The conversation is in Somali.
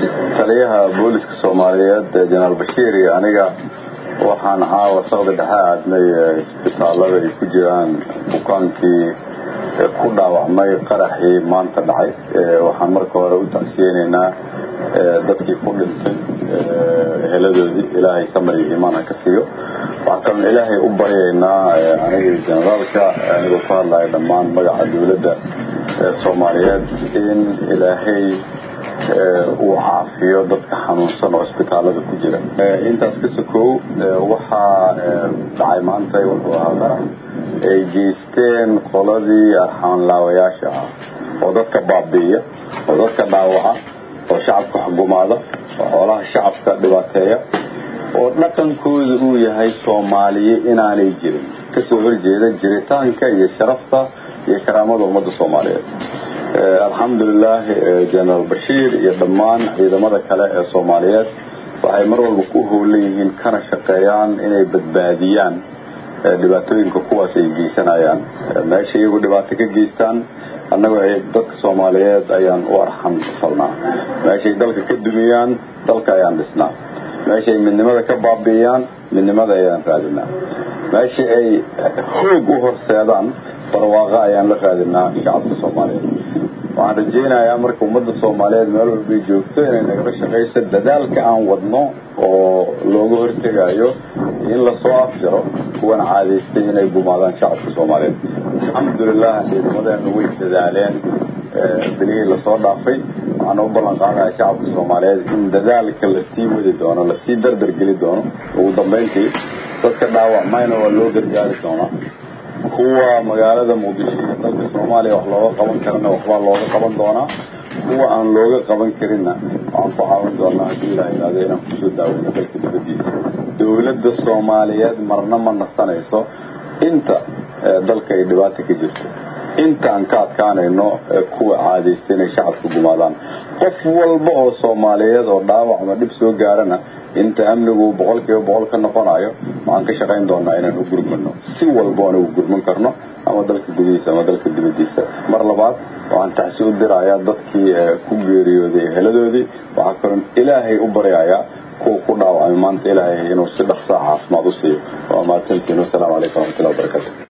taliyaha booliska soomaaliyeed jenaraal bashiir iyo aniga waxaan caawa saqda dhexe aadnay isbitaalada ay ku jiraan bukaankii ku dhaawacmay qaraxii maanta dhacay waxaan marka hore u tacsiyeynaynaa dadkii ku dhintay heladoodii ilaahay samar iyo iimaan ha ka siiyo waxaan kaloon ilaahay u baryaynaa aniga generaalka anigoo ku hadlaya dhammaan magaca dowladda soomaaliyeed in ilaahay uu caafiyo dadka xanuunsan oo isbitaalada ku jira intaas ka sokow waxaa dhacay maanta wuxuu ahaa qarax ay geysteen qoladii arxaanlaawayaasha ah oo dadka baabi'iya oo dadka dhaawaca oo shacabka xugumaada oo xoolaha shacabka dhibaateeya oo dhaqankooda uu yahay soomaaliye inaanay jirin kasoo horjeeda jiritaanka iyo sharafta iyo karaamada ummadda soomaaliyeed alxamdulilah jenaraal bashiir iyo dhammaan ciidamada kale ee soomaaliyeed waxay mar walba ku howlan yihiin kana shaqeeyaan inay badbaadiyaan dhibaatooyinka kuwaas ay geysanayaan meesha iyagu dhibaato ka geystaan annagoo dadka soomaaliyeed ayaan u arxan falnaa meeshay dalka ka dumiyaan dalka ayaan dhisnaa meeshay midnimada ka baabi'iyaan midnimada ayaan raadinaa meesha ay hoog u horseedaan barwaaqo ayaan la raadinaa shacabka soomaaliyeed waxaan rajaynayaa marka ummadda soomaaliyeed meel walbay joogto inay nagala shaqayso dadaalka aan wadno oo looga hortegayo in lasoo afjaro kuwan caadaystay inay gumaadaan shacabka soomaaliyeed alxamdulilah ciidamadeenu way dadaaleen bilihii lasoo dhaafay waxaana u ballan qaadaya shacabka soomaaliyeed in dadaalka lasii wadi doono lasii dardargeli doono ugu dambayntii dadka dhaawacmayna waa loo gargaari doonaa kuwa magaalada muqdisho iyo dalka soomaaliya wax looga qaban karana waxbaa looga qaban doonaa kuwa aan looga qaban karinna waxaan ku caawin doonaa haddii ilaha ihahdo inaan kusoo daaweyno dalka dibadiisa dowladda soomaaliyeed marna ma nasanayso inta dalka ay dhibaata ka jirto intaan ka adkaanayno kuwa caadaysta inay shacabka gumaadaan qof walba oo soomaaliyeed oo dhaawac ama dhib soo gaarana inta amnigu boqol kiiba boqol ka noqonayo waxaan ka shaqayn doonaa inaan u gurmano si walba aan ugu gurman karno ama dalka gudihiisa ama dalka dibadiisa mar labaad waxaan taxsi u dirayaa dadkii ku geeriyooday heladoodii waxaa kaloon ilaahay u baryayaa kuwa ku dhaawacmay maanta ilaahay inuu si dhaqsaa caafimaad u siiyo waa mahadsantiin wasalaamu calaykum waraxmatullahi wabarakatu